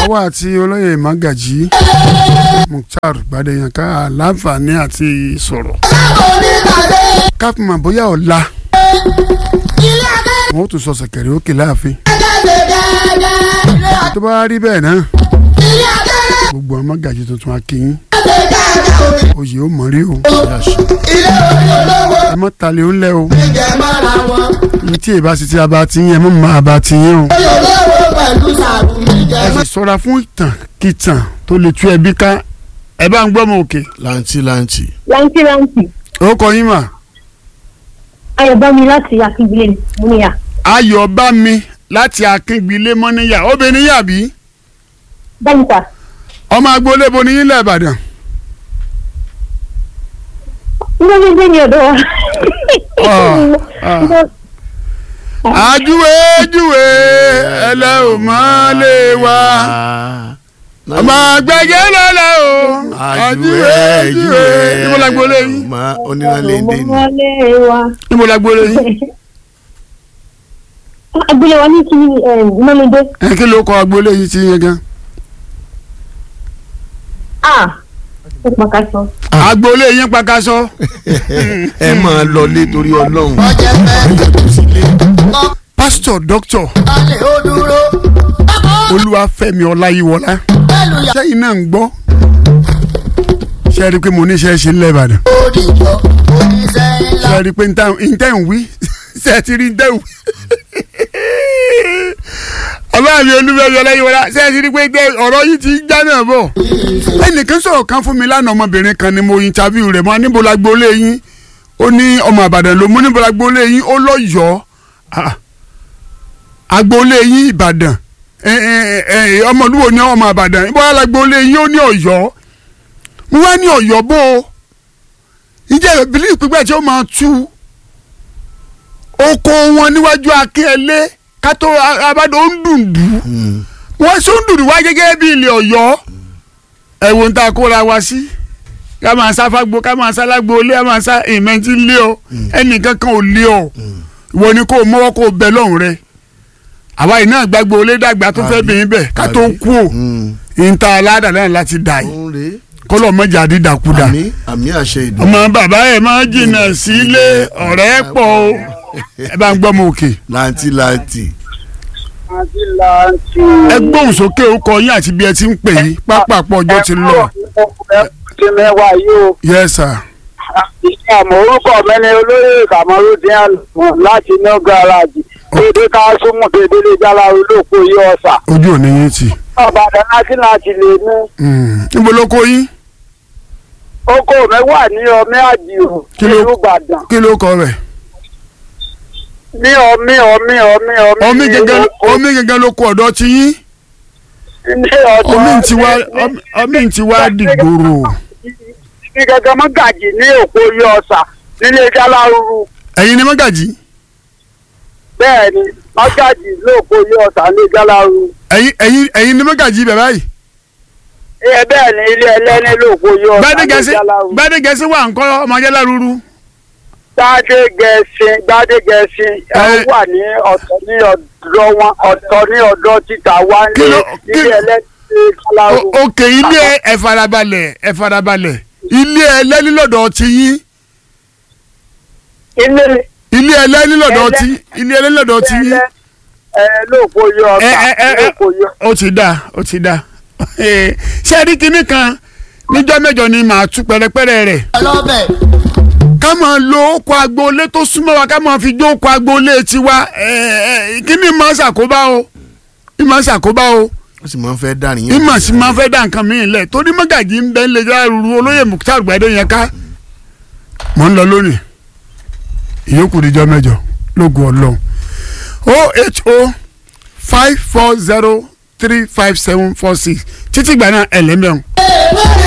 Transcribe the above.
àwa àti olóyè magají mukhtar gbadeyanka láǹfààní àti sọ̀rọ̀ káfíńmà bóyá ọ̀la wọn ó tún sọ sẹ̀kẹ̀rẹ̀ òkè láàfin tó bá rí bẹ́ẹ̀ náà gbogbo àwọn magají tuntun akínyìn oyè ó mọ̀ rí o ẹ mọ́ talẹ̀ ó ń lẹ́ o ní tí èbá sì ti abá ti yín ẹ mọ́ mọ́ abá ti yín o ẹ sì sọ́ra fún ìtàn kìtàn tó lè tú ẹbí ká ẹ bá ń gbọ́ mọ òkè. lanti lanti. láǹtí láǹtí ó kọ yín mà ayọ̀bámi láti akíngbilé múníyà ayọ̀ bá mi láti akíngbilé mọ́níyà obìnrin yà bí báyìíta ọmọ agboolé bo ní yín lẹ́ Ìbàdàn ńlọ́gbẹ́gbẹ́ ni ọ̀dọ́ wa. Ah, ajúwe júwe ẹlẹ́ ò mọ́ lé wa ọmọ gbẹ̀gẹ́ lọ́la o ajúwe júwe níbo la gbolé yín ma onírànlẹ̀ èdè ni. ọmọlé wa. níbo la gbolé yín agbolé wa ní kí mọ́lẹ́dẹ́. ẹ kí ló kọ agboolé yín ti yẹn gan ah ó pàkà sọ. agboolé yín pakasọ ẹ máa lọ lé torí ọlọ́run. pásítọ̀ dókítọ̀ olúwafẹ́mi ọláyíwọlá sẹ́yìn náà ń gbọ́ ṣe é rí i pé mo ní iṣẹ́ ṣe ńlẹ̀ ìbàdàn ṣe é rí i pé ntẹ́ ń wí ṣe é ti rí ntẹ́ ń wí ọlọ́run mi olúfẹ́mi ọláyíwọlá ṣe é ti rí i pé ntẹ́- ọ̀rọ̀ yìí ti já náà bọ̀ ẹnìkan sọ̀rọ̀ kan fún mi lánàá ọmọbìnrin kan ni mo interview rẹ̀ mọ́ níbo la gbolé yín ó ní ọmọ àbàdàn ló mú níbo la gbolé yín ó lọ́yọ̀ọ́ Ah, agboolé yín ìbàdàn ẹ, ẹ, ẹ, ẹ, ọmọlúwo ní ọmọ ìbàdàn bóyá agboolé yín ó ní ọ̀yọ́ mo wá ní ọ̀yọ́ bó o ǹjẹ́ bílíì pípẹ́ tí ó máa tú oko wọn níwájú akínyẹlé kátó abádó ń dùndú wọ́n sún dùndú wá gẹ́gẹ́ bí ilé ọ̀yọ́ ẹ̀wọ̀n tá a kóra wa sí ká máa sá fágbó ká máa sá lágbo ilé ká máa sá ìmẹ̀ntì lé ọ ẹnìkan kan ò lé ọ ìwọ ni kò mọ́wọ́ kò bẹ lọ́hùn rẹ àwa yìí náà gbàgbọ́ olé dàgbà tó fẹ́ bìín bẹ̀ ká tó kú ò ìta aládàá náà láti dà yìí òun rèé kọ́lọ̀ mọ́jà dídàkudà àmì àmì àṣẹ ìdùnnú. ọmọ bàbá ẹ̀ máa jìnnà sílé ọ̀rẹ́ pọ̀ o ẹ bá ń gbọ́ mọ òkè lanti lanti. ẹ gbóhùn sókè ó kọ yín àti bí ẹ ti ń pè yín pápápọ̀ ọjọ́ ti lọ ti mẹ́wàá yìí o. yes sir àmọ́ orúkọ mi ni olóyè kàmọ́rúdín àlùmọ́ láti inú gáràjì dédé ká súnmù dédé lè jára olóko yìí ọ̀sà. ojú ò ní yín tì ọ̀bàdàn láti láti lè mú. Mm. níbo ló kó yín oko mi wà ní ọmí àdìrò Kí ló- nílùú ìbàdàn. kí ló kọ rẹ̀ ní ọmí ọmí ọmí ọmí. omi gẹ́gẹ́ oko- omi gẹ́gẹ́ ló kó ọ̀dọ̀ ti yín ní ọ̀dọ̀ omi ti wá omi- omi ti wá dìgbòrò ní gẹ́gẹ́ mọ́gàjì ní òpó yìí ọ̀sà nílé jálárúrú. ẹ̀yin ni mọ́gàjì bẹ́ẹ̀ ni mọ́gàjì lóòpó yìí ọ̀sà nílé jálárúrú. ẹ̀yin ẹ̀yin ẹ̀yin ni mọ́gàjì bẹ̀ báyìí ẹ bẹ́ẹ̀ ni ilé ẹlẹ́ni lóòpó yìí ọ̀sà nílé gbadegẹsí jálárúrú. gbadegẹsí wà ńkọ́ ọmọdé lárúurú gbádégẹṣin gbádégẹṣin ẹ Ẹ- wà ní ọ̀tọ̀ ní ọ̀dọ̀ wọn ọ̀tọ̀ ní ọ̀dọ̀ títà wá Kí ní ló- kí- ilé ẹlẹ́sìn kálárù. O- òkè ilé ẹ̀farabalẹ̀ ẹ̀farabalẹ̀ ilé ẹlẹ́nilọ́dọ̀ ti yín ilé ilé ẹlẹ́nilọ́dọ̀ Ẹlẹ́- ti ilé ẹlẹ́nilọ́dọ̀ ti yín ẹ lóòpó yọ ẹ ọ̀tà ẹ ẹ ẹ lóòpó yọ. ó ti dá ó ti dá ṣé ẹ rí kinní kan níjọ́ mẹ́jọ ni màá tú pẹ́rẹ́pẹ́rẹ́ rẹ̀ ká máa lo oko agboolé tó súnmọ́ wa ká máa fi jó oko agboolé tiwa ẹ ẹ kíní máa ṣàkóbá o ìmọ̀ ṣàkóbá o ó sì máa ń fẹ́ dàrin yẹn. ìmọ̀ sí máa fẹ́ dá nǹkan mìíràn lẹ̀ torí mọ́gàjì ń bẹ́ ń lè já ruru olóyè Mukhtar gbadé yẹn ká mọ̀ ń lọ lónìí ìyókù níjọ́ mẹ́jọ lógun ọlọ́run o h o five four zero three five seven four six títí gbà náà ẹ̀lẹ́mẹ̀rún.